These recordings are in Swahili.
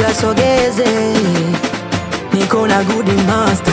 kasogeze, niko na good master.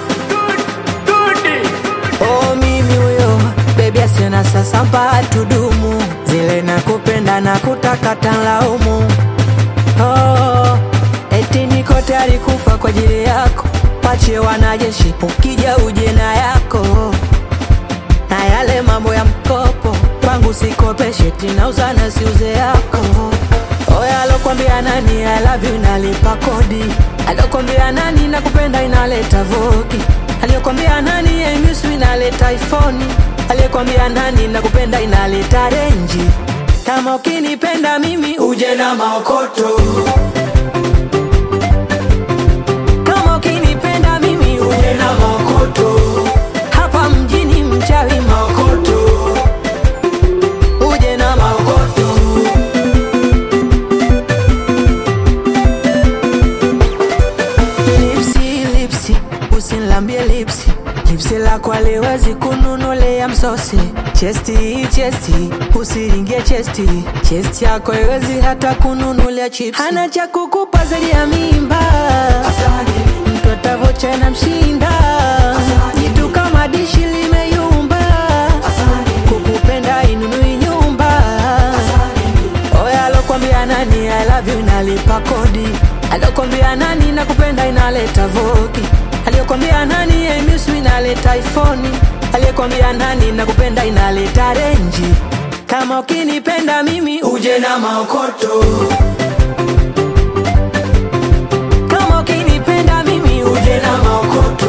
Oh, mimi huyo bebi asiona sasa mpaka tudumu zile nakupenda na kutakata laumu. Oh, eti niko tayari kufa kwa ajili yako, pache wanajeshi, ukija uje na yako na yale mambo ya mkopo kwangu sikopeshe, tinauza na siuze yako. Oya, alokwambia nani I love you nalipa kodi? Alokwambia nani nakupenda inaleta voki? Aliyokwambia nani I miss you inaleta iPhone? Aliyekwambia nani nakupenda inaleta renji? Kama ukinipenda mimi uje na maokoto. Kama ukinipenda mimi uje na maokoto. Hapa mjini mchawi maokoto. Uje na maokoto. Lipsi, lipsi, usinilambie lipsi lipsi lako aliwezi kununulea msosi chesti chesti usiringie chesti chesti yako iwezi hata kununulia chips hana cha kukupa zaidi ya mimba mtoto avocha na mshinda jitu kama dishi limeyumba kukupenda inunui nyumba Oya, alokwambia nani I love you nalipa kodi? Alokwambia nani nakupenda inaleta voki? Aliyokwambia nani I miss you inaleta iPhone? Aliyekwambia nani nakupenda inaleta renji? Kama ukinipenda mimi uje na maokoto. Kama ukinipenda mimi uje na maokoto.